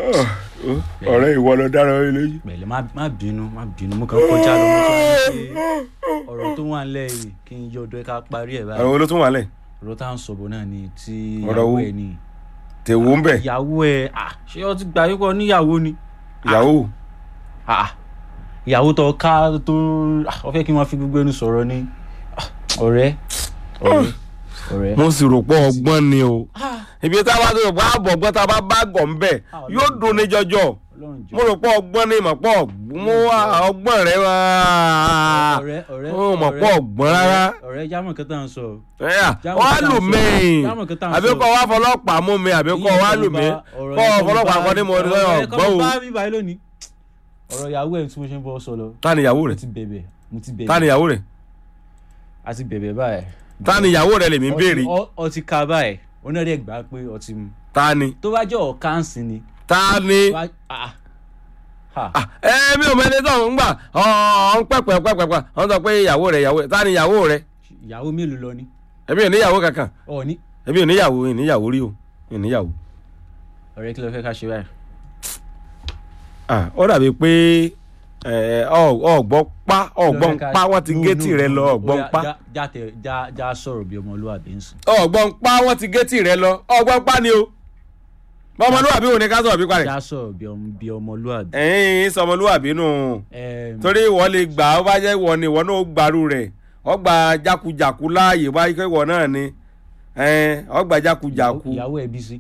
ọ̀rẹ́ ìwọ lọ dára ẹ lójú. pẹ̀lẹ́ má má bínú má bínú mo kàn kọjá lọ mo kàn ní pé ọ̀rọ̀ tó wà nílẹ̀ yìí kí n yọ ọdọ ẹ ká parí ẹ̀ báyìí àwọn wo ló tún wà lẹ̀ ọ̀rọ̀ tá à ń sọ̀bọ̀ náà ni tí Ọ̀rọ̀ ìyàwó wo? ẹ̀ ni tèwó ń bẹ̀ ìyàwó ẹ̀ à ṣé ọ ti gbà yípo níyàwó ni ìyàwó Ah, ìyàwó tó ká tó ah, ọ fẹ́ kí wọ́n fi gbogbo ẹnu sọ̀rọ̀ ni Ah, ọ̀rẹ́ ọ̀rẹ́ ọ̀rẹ́ mo sì rò pé ọgbọ́n ni o ibi tá a bá tó rò pé àbọ̀ ọgbọ́n tá a bá bá gọ̀ ń bẹ̀ Ah, yóò dùn ní jọjọ ọlọ́run jọ mo rò pé ọgbọ́n ni mọ̀ pé mo wá ọgbọ́n rẹ wá ọ̀rẹ́ ọ̀rẹ́ ó mọ̀ pé ọgbọ́n rárá ọ̀rẹ́ jámọ̀ kẹta ń sọ ẹ̀yà Jámọ̀ wọ́n á kí tá lù à ń mí sọ. Jámọ̀ kí tá à ń àbí sọ. kọ́ wá fọlọ́pàá mú mi àbí kọ́ wá lù mí kọ́ fọlọ́pàá kọ́ ní mo ní ọgbọ́n o bá mi báyìí lónìí ọ̀rọ̀ ìyàwó ẹ̀ tí mo ṣe ń bọ́ sọ lọ ta ni ìyàwó mo rẹ̀ ti bẹ̀bẹ̀ mo ti ta bẹ̀bẹ̀ ni ìyàwó rẹ̀ a ti bẹ̀bẹ̀ báyìí ta ni ìyàwó rẹ̀ lèmi ń béèrè Ọtí- ọ- ọtí ka báyìí onírẹ̀ gbà pé ọtí mu ta ni tó bá jẹ́ ọ̀káǹsì ni ta ni wá- ah, ah. Ah, ẹ mi ò mẹ́ni tó ń gbà ọ̀n pẹ̀pẹ̀ pẹ̀pẹ̀ ọ̀n sọ pé ìyàwó rẹ̀ ìyàwó rẹ̀ ta ni ìyàwó rẹ̀ ìyàwó mélòó lọ ni èmi ò níyàwó kankan ọ̀ ní èmi ò níyàwó ì níyàwó rí o ì níyàwó. ọ̀rẹ́ kí ló fẹ́ ká ṣe báyìí. Ah, ó dàbí pé ẹ, ọ- ọgbọ́n pa ọgbọ́n pa wọ́n ti géètì rẹ lọ ọgbọ́n pa já tẹ já já sọ̀rọ̀ bí ọmọlúwàbí ń sìn. ọgbọ́n pa wọ́n ti géètì rẹ lọ ọgbọ́n pa ni o bọ́mọlúwàbí wo ni ká sọ̀rọ̀ bí parẹ̀ já sọ̀rọ̀ bí ọmọ bí ọmọlúwàbí. ẹ̀yìn sọmọlúwàbí nù Ẹm, torí ìwọ lè gbà ó bá jẹ́ ìwọ ni ìwọ náà ó gbàrú rẹ̀ ọgbà jákujàku láàyè wáyé kó ìwọ náà ni ẹn, ọgbà jákujàku ìyàwó ẹ bí sí.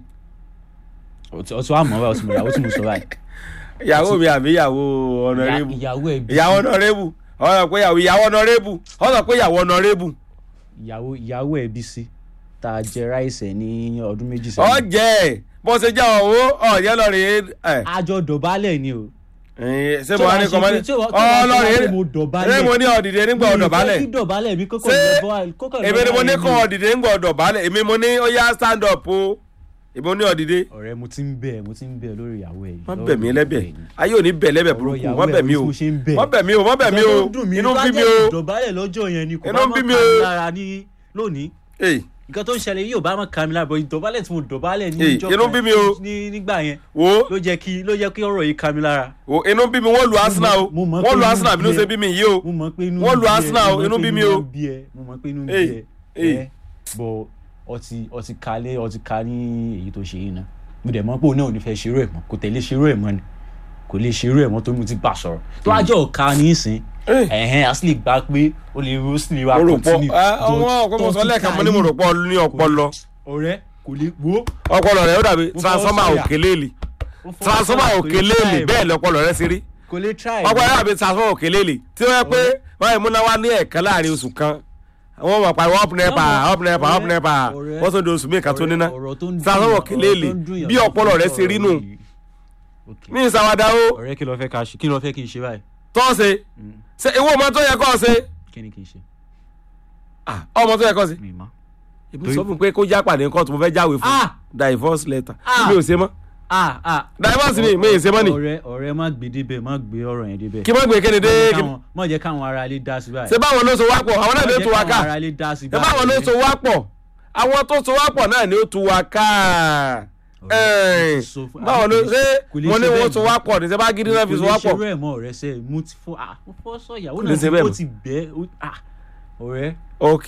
ọtí àmọ́ báyìí ọtí mo ìyàwó tí mo sọ báyìí. ìyàwó mi àbí ìyàwó ọ̀nàrẹ́bù ìyàwó ẹ bí sí. ìyàwó ọ̀nàrẹ́bù ọ̀nà pé ìyàwó ìyàwó ọ̀nàrẹ́bù ọ̀nà pé ìyàwó ọ̀nàrẹ́bù ìyàwó ìyàwó ẹ bí sí. tá a jẹ ráìsẹ̀ ní ọdún méjì sẹ́yìn. ọ̀jẹ̀ bó ṣe jẹ́ ọ̀hún ọ̀jẹ̀ lọ́ọ̀rẹ́ ẹ̀ àjọ dọ̀bálẹ̀ ni o. ẹ̀yìn ṣé Tí mo wàá wá ní ṣe kọ́mọ́dé pé- tí wàá- tí wàá ṣe ọlọ́ọ̀rẹ́ pé mo dọ̀bálẹ̀. ṣé mo ní ọ̀dìdẹ nígbà ọ̀dọ̀bálẹ̀ kí dọ̀bálẹ̀ mi kókò Ṣé lọ́bọ̀ kókò èmi ni mo ní lọ́bọ̀ kọ́ ọ̀dìdẹ nígbà ọ̀dọ̀bálẹ̀ èmi mo ní ó yá stand up o èmi mo ní ọ̀dìdẹ ọ̀rẹ́ mo ti ń bẹ̀ mo ti ń bẹ̀ lórí ìyàwó ẹ̀ yìí. wọ́n lọ́wọ́ bẹ̀ mí mi lẹ́bẹ̀ bẹ̀ ni. ayé ò ní bẹ̀ lẹ́bẹ̀ Ọ̀rọ̀ burúkú ìyàwó wọ́n bẹ̀ ẹ̀ mí o bí mo ṣe ń bẹ̀. wọ́n bẹ̀ mí o wọ́n bẹ̀ mí o Nǹkan tó dùn mí inú ń bá bí mi jẹ́ o ìdọ̀bálẹ̀ lọ́jọ́ yẹn ni kò Inú bá ń mọ̀ bí mi ká o. mi lára ní lónìí Èyí, nǹkan tó ń ṣẹlẹ̀ yìí ò bá mọ̀ ká mi lára bọ̀ ìdọ̀bálẹ̀ tí mo dọ̀bálẹ̀ ní Èyí, ìjọ inú ń bí mi o. ní nígbà yẹn wo ló jẹ́ kí ló jẹ́ kí ọ̀rọ̀ yìí ká mi lára wo inú ń bí mi wọ́n lu Arsenal o mo mọ̀ wọ́n pé lu inú Arsenal bí bínú ẹ. ṣe bí mi yìí o mo mọ̀ pé inú Wọ́n ń lu bí ẹ, Arsenal mo o, mọ̀ inú pé bí mi inú o. ń bí ẹ, mo mọ̀ pé inú ń bí Èyí, ẹ èyí. ẹ bọ̀ ọtí ọtí kalẹ̀ ọtí ka ní èyí tó ṣe yìí náà mo dẹ̀ mọ̀ pé òun náà ò ní fẹ́ ṣerú ẹ̀ mọ́ kò tẹ̀lé ṣerú ẹ̀ mọ́ ni kò lè ṣerú ẹ̀ mọ́ tó mú ti gbà sọ̀rọ̀ tó wá jẹ́ ọ̀ka ní ìsìn Eh. ẹ̀hẹ́n a sì lè gbà pé ó lè ó sì lè wá mo rò pọ̀ continue. ọmọ But ọ̀pọ̀ mo sọ tó ti lẹ́ẹ̀kan ka mo ní mo yìí, rò pọ̀ ní ọpọlọ ọ̀rẹ́ kò lè wo ọpọlọ rẹ ó dàbí Mo fọwọ́ transformer sọ̀yà. òkèléèlì ó fọwọ́ transformer sọ̀yà, kò lè òkèléèlì try bẹ́ẹ̀ lọpọlọ rẹ sí rí kò lè try ọpọlọ rẹ dàbí transformer òkèléèlì tí wọ́n yẹ pé wọ́n yẹ múná wá ní ẹ̀ẹ̀kan láàrin oṣù kan wọ́n mọ̀ pariwo up nepa Ọmọ, up nepa up ọ̀rẹ́, nepa ọ̀rẹ́, wọ́n tún di oṣù mẹ́ẹ̀kan tó níná ọ̀rọ̀ tó ń dùn transformer yàn- òkèléèlì ọ̀rọ̀ tó ń dùn yàn bí tó ọpọlọ fi rẹ sọ̀rọ̀ ṣe rí nù yìí. Okay. ní ìsàwádà ó ọ̀rẹ́ kí ló fẹ́ ká ṣe kí ló fẹ́ kí n ṣe báyìí tọ́ ṣe ṣe ìwọ ọmọ tó yẹ kọ́ ṣe kí ni kí n ṣe Ah, ọmọ tó yẹ kọ́ ṣe mi mọ́. èmi sọ fún pé kó já pàdé nǹkan tó mo fẹ́ jáwé fún Ah! divorce letter Ah! mi ò ṣe mọ́ ah ah divorce mi mi ì ṣe mọ́ ni ọ̀rẹ́ ọ̀rẹ́ má gbé débẹ̀ má gbé ọ̀rọ̀ yẹn débẹ̀ kí má gbé kéde dé Má jẹ́ kí káwọn- má jẹ́ káwọn ará ilé dá sí báyìí ṣe báwọn ló so wá pọ̀ àwọn náà Má ló jẹ́ tu wa ká káwọn ará ilé dá sí ṣe báwọn ló so wá pọ̀ àwọn tó so wá pọ̀ náà ni ó tu wa ká Ọ̀rẹ́, mo ti sọ fún- báwọn ló kò lè- ṣe kò lè mo ní ṣe wọ́n bẹ́ẹ̀ so mọ́. wá pọ̀ ní ṣe bá gidi náà fi so wá kò lè pọ̀ ṣerú ẹ̀ mọ́ ọ̀rẹ́ sẹ́ mo ti fọ́ ah mo fọ́ sọ ìyàwó Kò lè náà ṣe tí bẹ́ẹ̀ ó mọ́. ti bẹ́ ó- ah ọ̀rẹ́ ok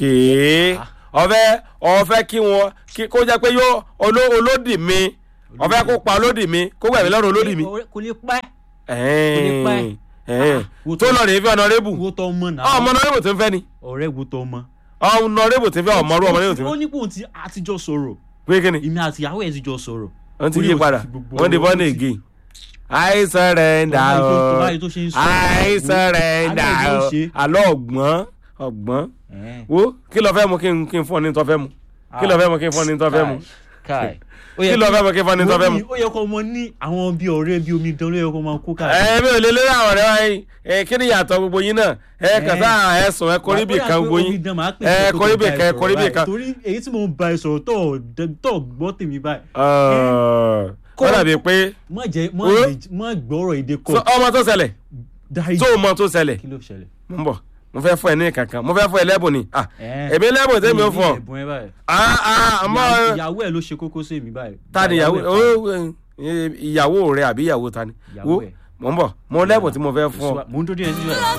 ọ̀fẹ́ ọ̀fẹ́ kí wọn kí- kó jẹ́ pé yóò oló- olódì mi ọ̀fẹ́ kó pa olódì mi kó gbẹ̀mí lọ́rùn olódì mi ọ̀rẹ́ kò lè pẹ́ ẹ̀ẹ́n, pẹ́. ẹ̀ẹ́n. Ah, wo tó tó- lọ rèé fi ọ̀nàrẹ́bù wo tọ́ mọ́ náà ọmọ ọ̀nàrẹ́bù tó ń fẹ́ ni ọ̀rẹ́ wo tọ́ mọ́ ọ̀nàrẹ́bù tó ń fẹ́ ọmọrú ọmọrẹ́bù tó ń ó fẹ́ ní kò tí àtijọ́ sọ̀rọ̀ pé kí ni èmi àti ìyàwó ẹ̀ ti jọ sọ̀rọ̀ wọ́n ti Ó ní yí ó padà fi gbogbo wọ́n di ọ̀rọ̀ born ó ti- again I surrender Tó bá yìí tó- tó o bá yìí tó ṣe ń sọ. I surrender Àbẹ̀ o ló ṣe. àlọ́ ọ̀gbọ́n ọ̀gbọ́n Ẹ̀ẹ́n. wo kí lọ fẹ́ mu kí n kí n fún ọ ní tó fẹ́ mu kí lọ fẹ́ mu kí n fún ọ ní tó fẹ́ mu Káì. Ó kí yẹ lọ fẹ́ mu kí n fún ọ ní tó fẹ́ mu. ó yẹ kó mọ ní àwọn bíi ọ̀rẹ́ bíi omi dán ló yẹ kó máa kó káàkiri. ẹ mi ò lè lórí àwọn ọ̀rẹ́ wa yìí ẹ kí ni ìyàtọ̀ gbogbo yín náà ẹ kàn sá ẹ sùn ẹ kọrí bì kan gbogbo yín ẹ kọrí bì kan ẹ kọrí bì kan. torí èyí tí mo ń ba ẹ sọ̀rọ̀ tó ò- tó ò gbọ́ tèmi báyìí. wọ́n dàbí pé má jẹ́ má Ó. lè- má gbọ́rọ̀ èdè so, kọ. ọmọ tó ṣẹlẹ̀ dárí tó mọ tó ṣẹlẹ̀ kí ló ṣẹlẹ̀. mo ń bọ̀ mo fẹ́ fún ẹ ní kankan mo fẹ́ fún ẹ lẹ́bùn ni ah Ẹ̀ẹ́n. èmi lẹ́bùn tẹ́mi ó fún ọ ẹ̀bùn ẹ báyìí. ah ah ọmọ ìyàwó ẹ ló ṣe kókó sí mi báyìí. ta ni ìyàwó ẹ̀ ó ìyàwó rẹ àbí ìyàwó ta ni Ìyàwó wo ẹ̀. mò ń bọ̀ mo lẹ́bùn tí mo fẹ́ fún ọ mo ń dúró díẹ̀ nílẹ̀.